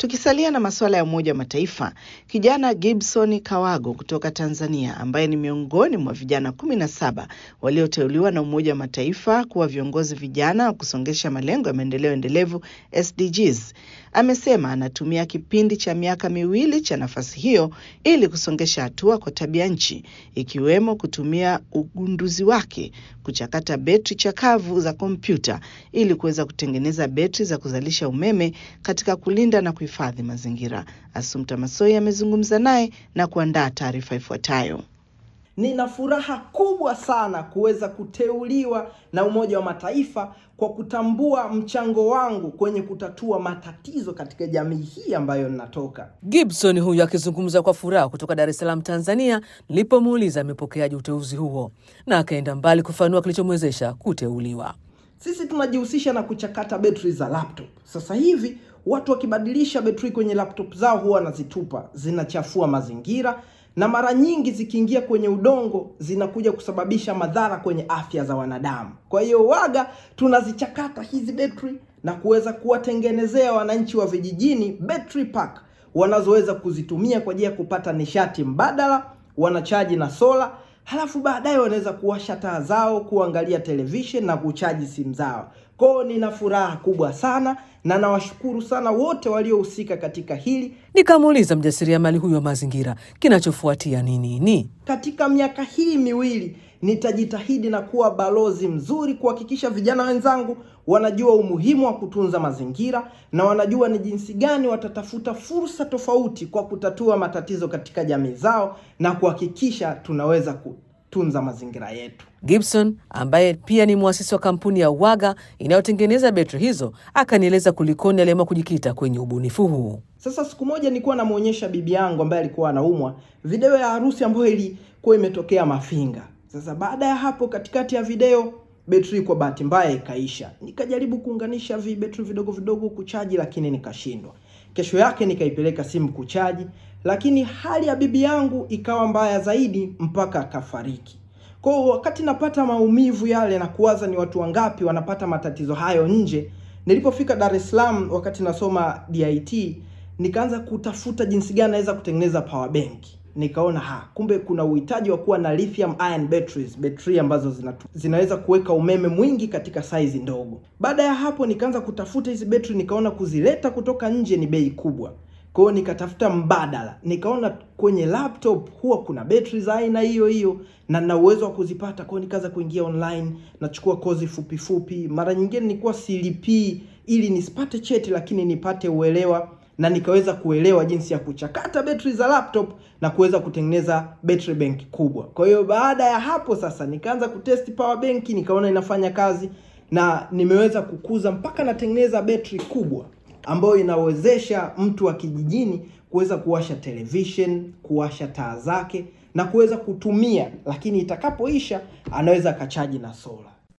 Tukisalia na masuala ya Umoja wa Mataifa, kijana Gibson Kawago kutoka Tanzania ambaye ni miongoni mwa vijana kumi na saba walioteuliwa na Umoja wa Mataifa kuwa viongozi vijana wa kusongesha malengo ya maendeleo endelevu SDGs, amesema anatumia kipindi cha miaka miwili cha nafasi hiyo ili kusongesha hatua kwa tabia nchi, ikiwemo kutumia ugunduzi wake kuchakata betri chakavu za kompyuta ili kuweza kutengeneza betri za kuzalisha umeme katika kulinda na kuhifadhi mazingira. Asumta Masoi amezungumza naye na kuandaa taarifa ifuatayo. Nina furaha kubwa sana kuweza kuteuliwa na Umoja wa Mataifa kwa kutambua mchango wangu kwenye kutatua matatizo katika jamii hii ambayo ninatoka. Gibson huyu akizungumza kwa furaha kutoka Dar es Salaam, Tanzania, nilipomuuliza amepokeaje uteuzi huo, na akaenda mbali kufanua kilichomwezesha kuteuliwa. Sisi tunajihusisha na kuchakata betri za laptop. Sasa hivi watu wakibadilisha betri kwenye laptop zao huwa wanazitupa, zinachafua mazingira na mara nyingi zikiingia kwenye udongo zinakuja kusababisha madhara kwenye afya za wanadamu. Kwa hiyo waga tunazichakata hizi betri na kuweza kuwatengenezea wananchi wa vijijini battery pack wanazoweza kuzitumia kwa ajili ya kupata nishati mbadala, wanachaji na sola, halafu baadaye wanaweza kuwasha taa zao, kuangalia television na kuchaji simu zao. Kwao nina furaha kubwa sana na nawashukuru sana wote waliohusika katika hili. Nikamuuliza mjasiriamali huyu wa mazingira kinachofuatia ni nini. Katika miaka hii miwili nitajitahidi na kuwa balozi mzuri kuhakikisha vijana wenzangu wanajua umuhimu wa kutunza mazingira na wanajua ni jinsi gani watatafuta fursa tofauti kwa kutatua matatizo katika jamii zao na kuhakikisha tunaweza kutunza mazingira yetu. Gibson ambaye pia ni mwasisi wa kampuni ya Waga inayotengeneza betri hizo akanieleza kulikoni aliamua kujikita kwenye ubunifu huu. Sasa siku moja nilikuwa namwonyesha bibi yangu ambaye alikuwa anaumwa video ya harusi ambayo ilikuwa imetokea Mafinga. Sasa baada ya hapo, katikati ya video betri kwa bahati mbaya ikaisha. Nikajaribu kuunganisha vi betri vidogo vidogo kuchaji, lakini nikashindwa. Kesho yake nikaipeleka simu kuchaji, lakini hali ya bibi yangu ikawa mbaya zaidi mpaka akafariki. Kwa hiyo wakati napata maumivu yale na kuwaza ni watu wangapi wanapata matatizo hayo nje, nilipofika Dar es Salaam wakati nasoma DIT, nikaanza kutafuta jinsi gani naweza kutengeneza power bank. Nikaona ha, kumbe kuna uhitaji wa kuwa na lithium ion batteries, betri ambazo zinatu, zinaweza kuweka umeme mwingi katika saizi ndogo. Baada ya hapo nikaanza kutafuta hizi betri, nikaona kuzileta kutoka nje ni bei kubwa. Kwa hiyo nikatafuta mbadala, nikaona kwenye laptop huwa kuna betri za aina hiyo hiyo na nina uwezo wa kuzipata. Kwa hiyo nikaanza kuingia online, nachukua kozi fupi fupi. Mara nyingine nilikuwa silipii ili nisipate cheti, lakini nipate uelewa na nikaweza kuelewa jinsi ya kuchakata betri za laptop na kuweza kutengeneza battery bank kubwa. Kwa hiyo baada ya hapo sasa nikaanza kutest power bank, nikaona inafanya kazi na nimeweza kukuza mpaka natengeneza betri kubwa ambayo inawezesha mtu wa kijijini kuweza kuwasha television, kuwasha taa zake na kuweza kutumia, lakini itakapoisha anaweza akachaji na sola.